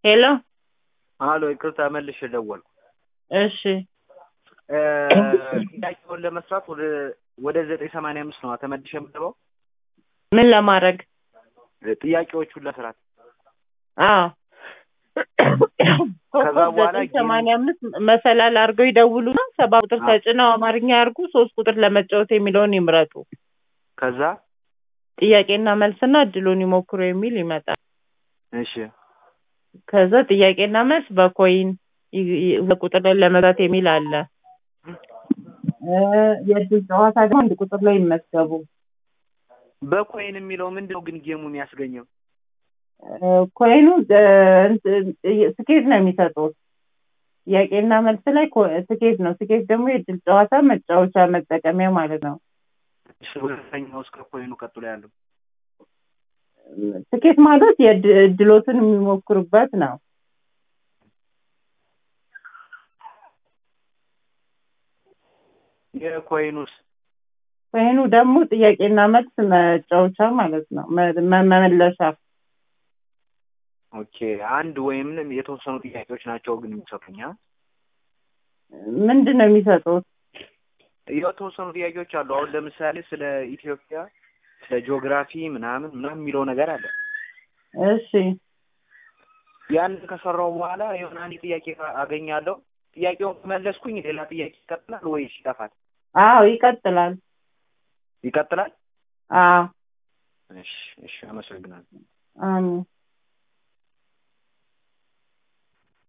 ሄሎ አሎ ይቅርታ መልሼ ደወልኩ። እሺ እ ጥያቄውን ለመስራት ወደ ወደ ዘጠኝ ሰማንያ አምስት ነው ተመልሼ የምገባው ምን ለማድረግ ጥያቄዎቹን ለመስራት አዎ ከዛ በኋላ ዘጠኝ ሰማንያ አምስት መሰላል አድርገው ይደውሉና ሰባ ቁጥር አዎ። ተጭነው አማርኛ ያርጉ ሶስት ቁጥር ለመጫወት የሚለውን ይምረጡ ከዛ ጥያቄና መልስና እድሉን ይሞክሩ የሚል ይመጣል እሺ ከዛ ጥያቄና መልስ በኮይን ይ- ይ- ቁጥር ላይ ለመግዛት የሚል አለ እ የእድል ጨዋታ ደግሞ አንድ ቁጥር ላይ ይመዝገቡ በኮይን የሚለው ምንድን ነው ግን ጌሙ የሚያስገኘው? እ ኮይኑ እ እንትን ስኬት ነው የሚሰጡት ጥያቄና መልስ ላይ ኮ- ስኬት ነው ስኬት ደግሞ የእድል ጨዋታ መጫወቻ መጠቀሚያ ማለት ነው እሺ ሁለተኛው እስከ ኮይኑ ቀጥሎ ያለው ስኬት ማለት የእድ- እድሎትን የሚሞክሩበት ነው የኮይኑስ ኮይኑ ደግሞ ጥያቄና መልስ መጫወቻ ማለት ነው መ- መ- መመለሻ ኦኬ አንድ ወይም የተወሰኑ ጥያቄዎች ናቸው ግን የሚሰጡኝ አ? ምንድን ነው የሚሰጡት የተወሰኑ ጥያቄዎች አሉ። አሁን ለምሳሌ ስለ ኢትዮጵያ ስለ ጂኦግራፊ ምናምን ምናምን የሚለው ነገር አለ። እሺ ያን ከሰራው በኋላ የሆነ አንድ ጥያቄ አገኛለሁ። ጥያቄውን ከመለስኩኝ ሌላ ጥያቄ ይቀጥላል ወይስ ይጠፋል? አዎ ይቀጥላል ይቀጥላል። አዎ እሺ እሺ፣ አመሰግናለሁ። አሜን